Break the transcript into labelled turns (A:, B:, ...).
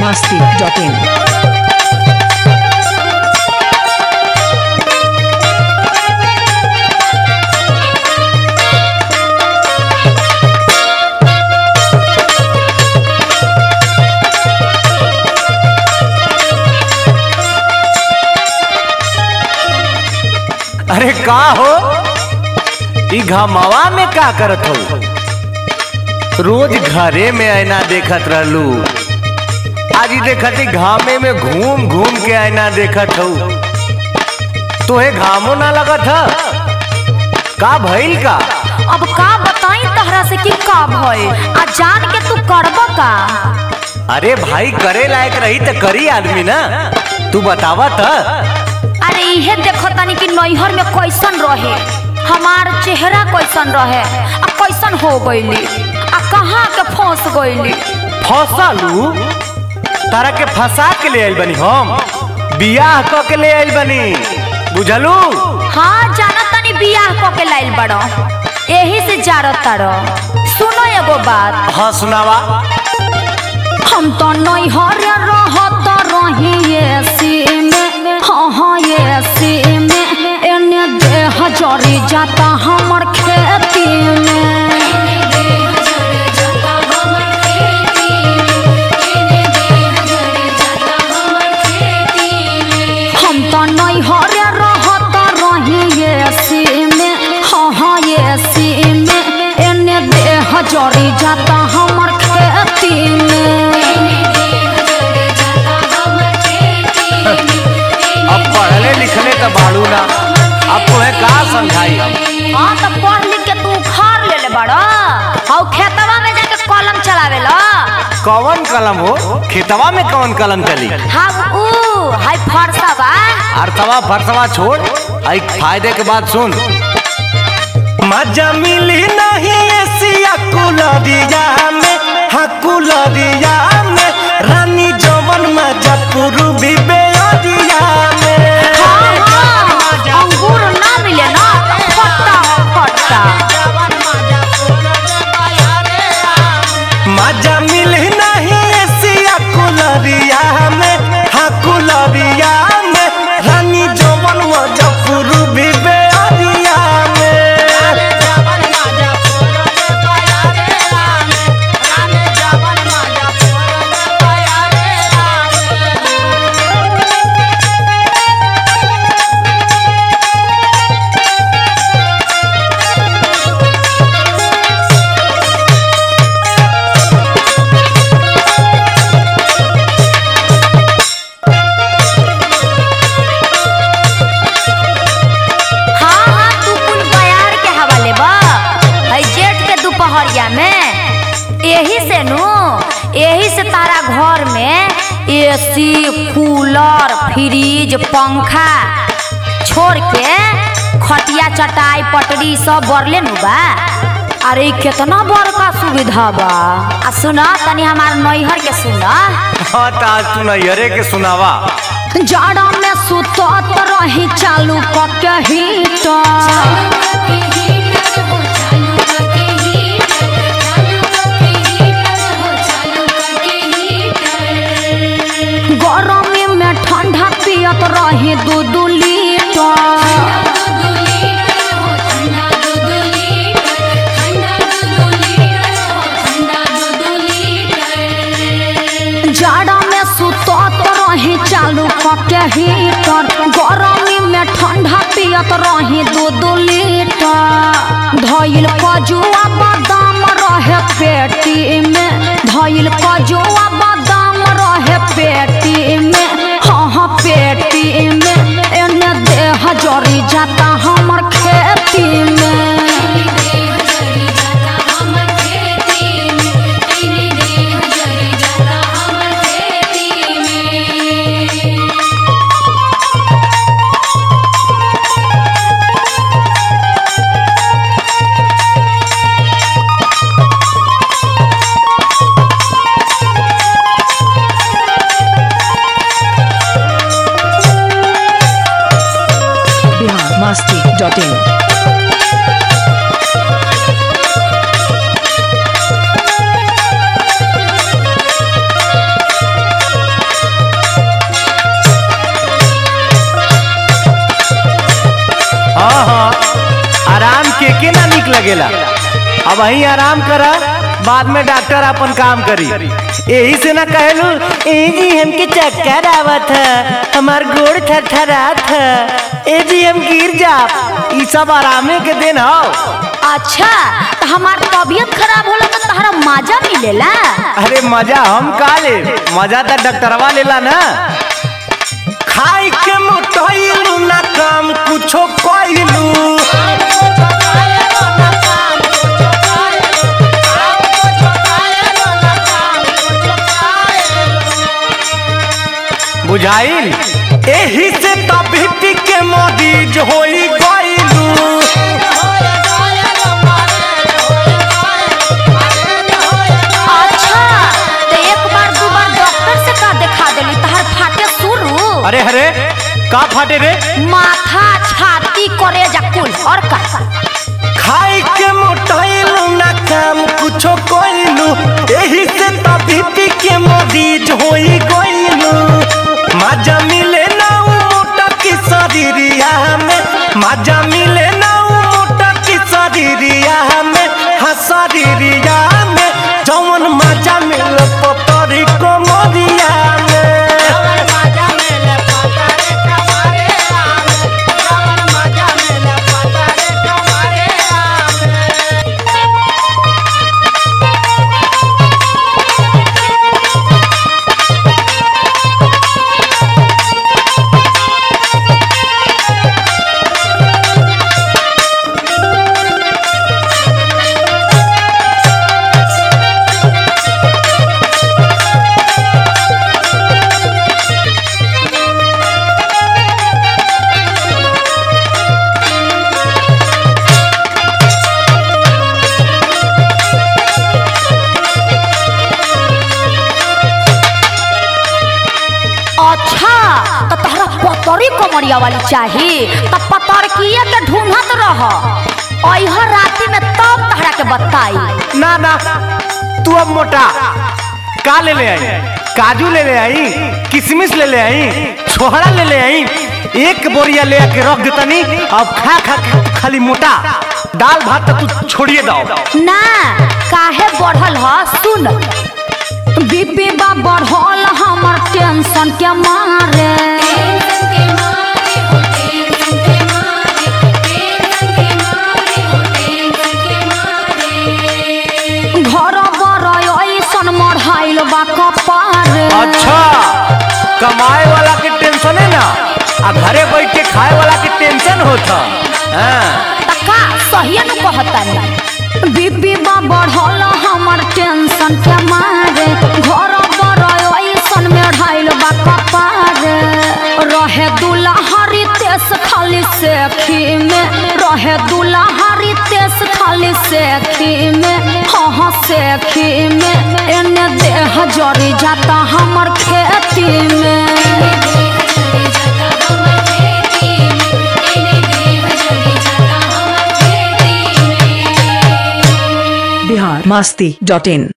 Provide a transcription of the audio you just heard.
A: masti.in.
B: अरे का हो ई घमवा में का करत हो रोज घरे में आईना देखत रहलू आज ई देखत ही घामे में घूम घूम के आईना देखत हो तोहे घामो ना लगत ह का भइल का
C: अब का बताई तहरा से कि का भइल आ जान के तू करब का
B: अरे भाई करे लायक रही त करी आदमी ना तू बतावा त
C: अरे इहे देखो तनी कि नैहर में कैसन रहे हमार चेहरा कैसन रहे आ कैसन हो गईली आ कहाँ के फंस गईली
B: फसलू तारा के फंसा के ले आइल बनी हम बियाह क के ले आइल बनी बुझलू
C: हाँ जाना तनी बियाह क के लाइल बड़ो यही से जारत तारो सुनो एगो बात
B: हाँ सुनावा
C: हम तो नैहर रहत रही एसी में हाँ हाँ एसी में एने देह जरी जाता हमर खेती में हम तो नैहर रहत रही एसी में हाँ हाँ एसी में एने देह जरी जाता हमर खेती में
B: अब पढ़ले लिखले तो बाड़ू ना अब तुम्हें का समझाई हम
C: हाँ तो पढ़ लिख के तू उखाड़ ले ले बड़ा हाउ खेतवा में जाके कलम चलावे ला
B: कौन कलम हो खेतवा में कौन कलम चली
C: हम ऊ हाय फरसा बा
B: अर्थवा फरसवा छोड़ आई फायदे के बाद सुन मजा मिली नहीं एसिया कुलरिया में हाँ कुलरिया में रानी जवन मजा पूर्वी बेअरिया में
C: हाँ हाँ अंगूर ना मिले ना फट्टा फट्टा
B: मजा मिली नहीं एसिया कुलरिया में हाँ कुलरिया में रानी जवन मजा पूर्वी बेअरिया में
C: हाँ हाँ तू कुल बयार के हवाले बा है जेठ के दोपहरिया में यही से नु यही से तारा घर में एसी कूलर फ्रिज पंखा छोड़ के खटिया चटाई पटरी सब बरले नु बा अरे इ केतना बड़का सुविधा बा आ सुना तनी हमार नैहर के सुना
B: हाँ तो आज तू नैहरे के सुनावा
C: जाड़ा में सुतत रही चालू कके हीटर गरमी में ठंडा पियत रही दू दू लीटर जाड़ा में सुतत रही चालू कके हीटर गरमी में ठंडा पियत रही दू दू लीटर धइल कजुआ बादाम रहे पेटी में धइल कजुआ बादाम रहे पेटी में हाँ हाँ पेटी में एने देह जरी जाता हमर खेती में
A: Bihar masti.in.
B: निक लगेला अब वहीं आराम करा बाद में डॉक्टर अपन काम करी यही से ना कहलू ए जी हमके चक्कर आवत है हमार गोड़ थरथरात है ए जी हम गिर जा ई सब आरामे के दिन हो
C: अच्छा तो हमार तबीयत खराब होला तो तहरा मजा मिलेला
B: अरे मजा हम का ले मजा तो डॉक्टरवा लेला ना खाई के मोटइलू ना काम कुछो कइलू बुझाइल एही से तबियत के मरीज होई गइलू
C: अच्छा तो एक बार दो बार डॉक्टर से का दिखा देली तहर फाटे शुरू
B: अरे अरे का फाटे रे
C: माथा छाती करे जा कुल और का
B: खाई के मोटाइलू ना काम कुछो कइलू एही से तबियत के मरीज होई गइलू मजा मिले ना उ मोटा की शरीरिया में मजा मिले ना उ मोटा की शरीरिया में हाँ शरीरिया में जौन मजा मिले पतरी कमरिया में
C: अच्छा तो तहरा पतरी कमरिया वाली चाही तो पतरकिए के ढूंढत रह अइह राती में तब तहरा के बताई
B: ना ना तू अब मोटा का ले ले आई काजू ले ले आई किशमिश ले ले आई छोहरा ले ले आई एक बोरिया ले आके रख देतनी अब खा खा खा खाली मोटा दाल भात तो तू छोड़िए दो
C: ना काहे बढ़ल ह सुन बीपी बा बढ़ल हमर टेंशन के मारे घर बर ऐसन मढ़ाइल बा कपारे
B: अच्छा कमाए वाला के टेंशन है ना आ घरे बैठ के खाए वाला के टेंशन होता हाँ
C: तका सही न कहतानी बीपी बा बढ़ल हमर टेंशन के मारे घर बर ऐसन में ढाइल बा कपारे रहे दुल्हरी तेस खाली सेखी में रहे दुल्हरी तेस खाली सेखी में हाँ हाँ सेखी में एने देह जरी जाता हमर खेती में
A: बिहार मस्ती डॉट इन